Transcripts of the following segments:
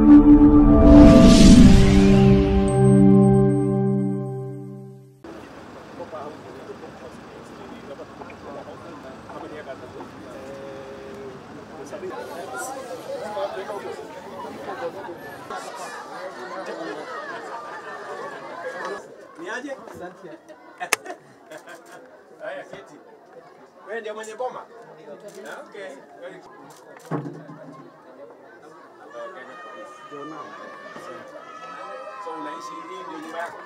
Niaje? Haya, keti. Wewe ndio mwenye boma? Ah, Okay. Very good. So unaishi hii ndio nyumba yako?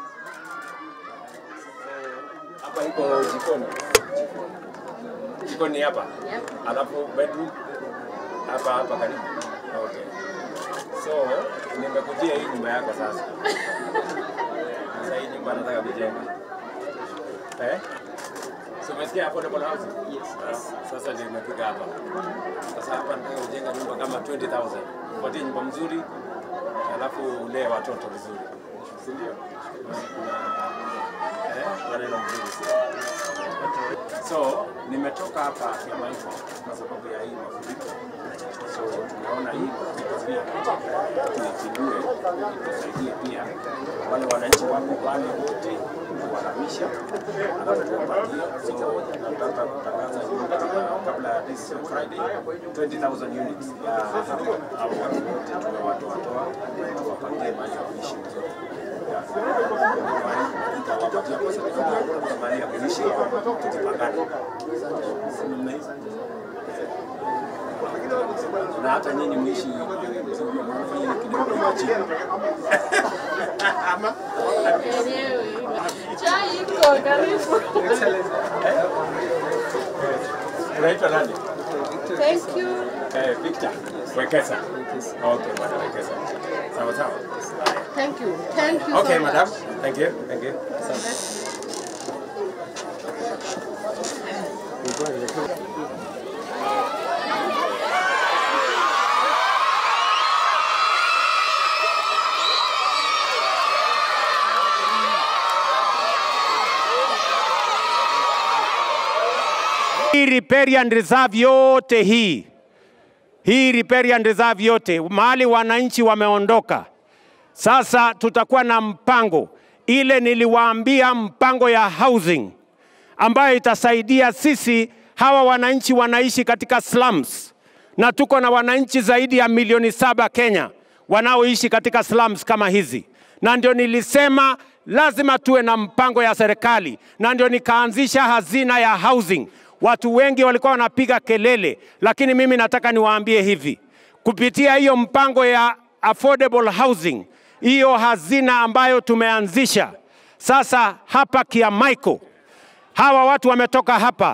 So, Hapa iko jikoni. Jikoni hapa. Alafu bedroom hapa hapa karibu. Okay. So, nimekujia hii nyumba yako sasa. Sasa hii nyumba nataka kujenga. Eh? So umesikia affordable housing? Yes. Sasa ndio nimefika hapa. Sasa hapa nataka kujenga nyumba kama 20,000. Upatie nyumba mzuri, alafu ulee watoto vizuri. Si ndio? Eh, maneno mzuri sana. So, nimetoka hapa Kiamaiko kwa sababu ya hii mafuriko. So, tunaona hii mafuriko pia tuipindue, tusaidie pia wale wananchi wako pale wote kuwaramisha, alafu tuwapatie. So, nataka kutangaza nyumba kabla ya this Friday 20,000 units ya hao watu wote tumewatoatoa, tuwapangie mahali ya kuishi vizuri tutawapatia pesa kidogo ya mahali ya kuishi tukipangana. Na hata nyinyi mwishi mfanye kidogo ya chini. Ama Chai iko karibu. unaitwa nani? Thank you. Eh, Victor Wekesa. Okay, bwana Wekesa. Sawa sawa. Thank you. Thank you Okay, so madam. much. Thank you. Thank you. Hii riparian reserve yote hii hii riparian reserve yote mahali wananchi wameondoka, sasa tutakuwa na mpango ile niliwaambia, mpango ya housing ambayo itasaidia sisi. Hawa wananchi wanaishi katika slums, na tuko na wananchi zaidi ya milioni saba Kenya wanaoishi katika slums kama hizi, na ndio nilisema lazima tuwe na mpango ya serikali, na ndio nikaanzisha hazina ya housing. Watu wengi walikuwa wanapiga kelele, lakini mimi nataka niwaambie hivi, kupitia hiyo mpango ya affordable housing, hiyo hazina ambayo tumeanzisha sasa hapa Kiamaiko, hawa watu wametoka hapa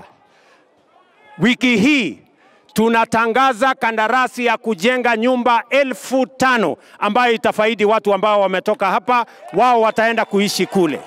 wiki hii tunatangaza kandarasi ya kujenga nyumba elfu tano ambayo itafaidi watu ambao wametoka hapa, wao wataenda kuishi kule.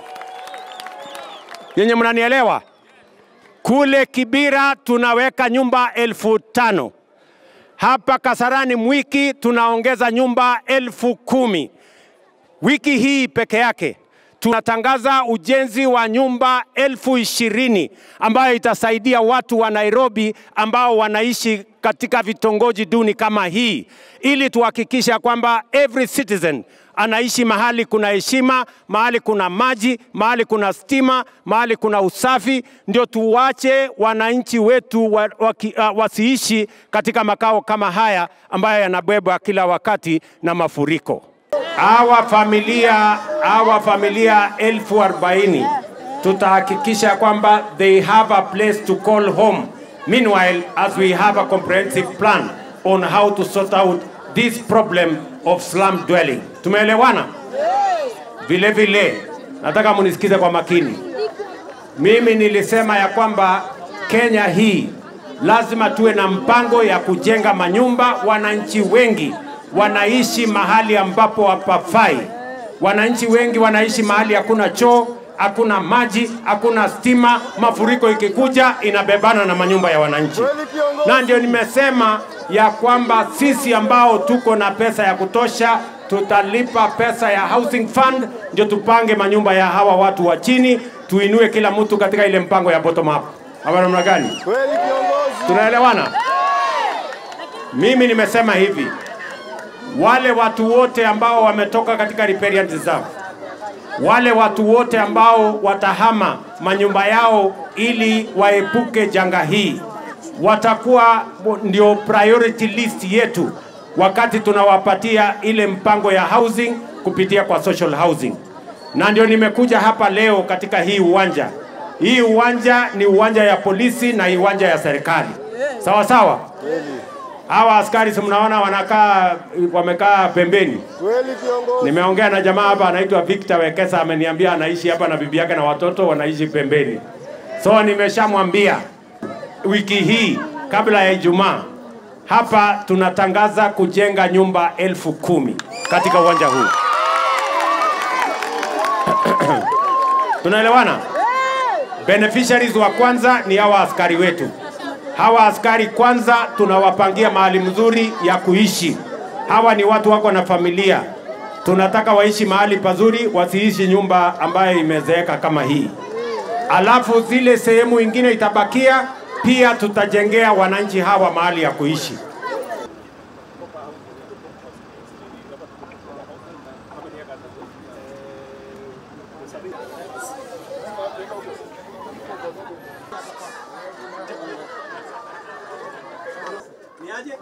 Yenye mnanielewa? Kule Kibira tunaweka nyumba elfu tano hapa Kasarani Mwiki tunaongeza nyumba elfu kumi wiki hii peke yake tunatangaza ujenzi wa nyumba elfu ishirini ambayo itasaidia watu wa Nairobi ambao wanaishi katika vitongoji duni kama hii, ili tuhakikisha kwamba every citizen anaishi mahali kuna heshima, mahali kuna maji, mahali kuna stima, mahali kuna usafi. Ndio tuwache wananchi wetu wa, wa, uh, wasiishi katika makao kama haya ambayo yanabebwa kila wakati na mafuriko hawa familia hawa familia elfu arobaini tutahakikisha kwamba they have a place to call home meanwhile as we have a comprehensive plan on how to sort out this problem of slum dwelling tumeelewana vile vile nataka munisikize kwa makini mimi nilisema ya kwamba kenya hii lazima tuwe na mpango ya kujenga manyumba wananchi wengi wanaishi mahali ambapo hapafai. Wananchi wengi wanaishi mahali hakuna choo, hakuna maji, hakuna stima. Mafuriko ikikuja inabebana na manyumba ya wananchi, na ndio nimesema ya kwamba sisi ambao tuko na pesa ya kutosha tutalipa pesa ya housing fund, ndio tupange manyumba ya hawa watu wa chini, tuinue kila mtu katika ile mpango ya bottom up. Ama namna gani? Tunaelewana? Mimi nimesema hivi, wale watu wote ambao wametoka katika riparian reserve, wale watu wote ambao watahama manyumba yao ili waepuke janga hii, watakuwa ndio priority list yetu wakati tunawapatia ile mpango ya housing kupitia kwa social housing. Na ndio nimekuja hapa leo katika hii uwanja. Hii uwanja ni uwanja ya polisi na uwanja ya serikali, sawa sawa. Hawa askari si mnaona wanakaa wamekaa pembeni. Kweli kiongozi. Nimeongea na jamaa hapa anaitwa Victor Wekesa, ameniambia anaishi hapa na bibi yake na watoto wanaishi pembeni. So nimeshamwambia wiki hii kabla ya Ijumaa hapa tunatangaza kujenga nyumba elfu kumi katika uwanja huu. Tunaelewana? Beneficiaries wa kwanza ni hawa askari wetu. Hawa askari kwanza tunawapangia mahali mzuri ya kuishi. Hawa ni watu wako na familia, tunataka waishi mahali pazuri, wasiishi nyumba ambayo imezeeka kama hii. Alafu zile sehemu ingine itabakia, pia tutajengea wananchi hawa mahali ya kuishi. Niaje?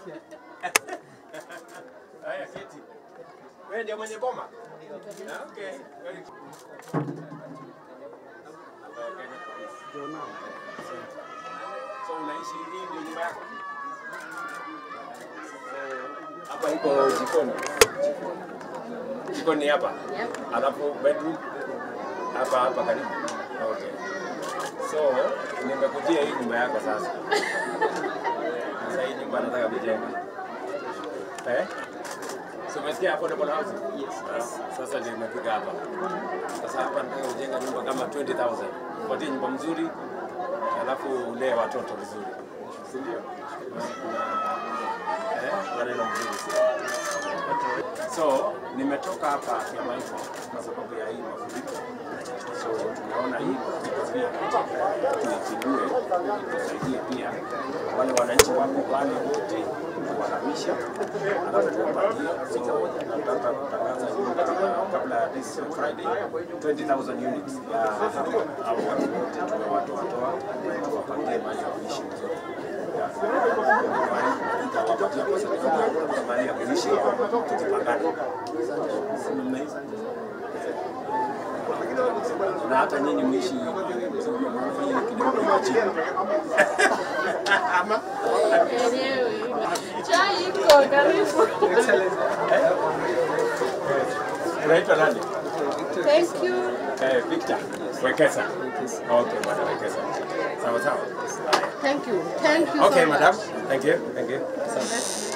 Haya, keti. Wewe ndio mwenye boma? Ah, Okay. Very good. So unaishi hii ndio nyumba yako? Hapa iko jikoni. Jikoni hapa. Alafu bedroom hapa hapa karibu. Okay. So nimekujia hii nyumba yako sasa. Sasa hii nyumba nataka kujenga. Eh? So umesikia affordable housing? Yes. Sasa ndio nimefika hapa. Sasa hapa nataka kujenga nyumba kama 20,000. Upatie nyumba mzuri, alafu ulee watoto vizuri. Si ndio? Eh, maneno mzuri. So nimetoka hapa Kiamaiko kwa sababu ya hii mafuriko. So tunaona hii mafuriko pia tuichindue, tusaidie pia wale wananchi wako pale wote kuwahamisha, alafu tuwapatie. So nataka kutangaza nyumba kabla ya this Friday 20,000 units ya hapa au watu wote tumewatoa toa tuwapangie mahali ya kuishi vizuri. Tutawapatia pesa kidogo mahali ya kuishi tukipangana. Na hata nyinyi mwishi mfanye kidogo iko chini. Ama Enyewe. Chai iko karibu. unaitwa nani? Thank you. Eh, Victor Wekesa. Okay, bwana Wekesa. Sawa sawa. Thank you. Thank you Okay, so much. madam. Thank you. Thank you.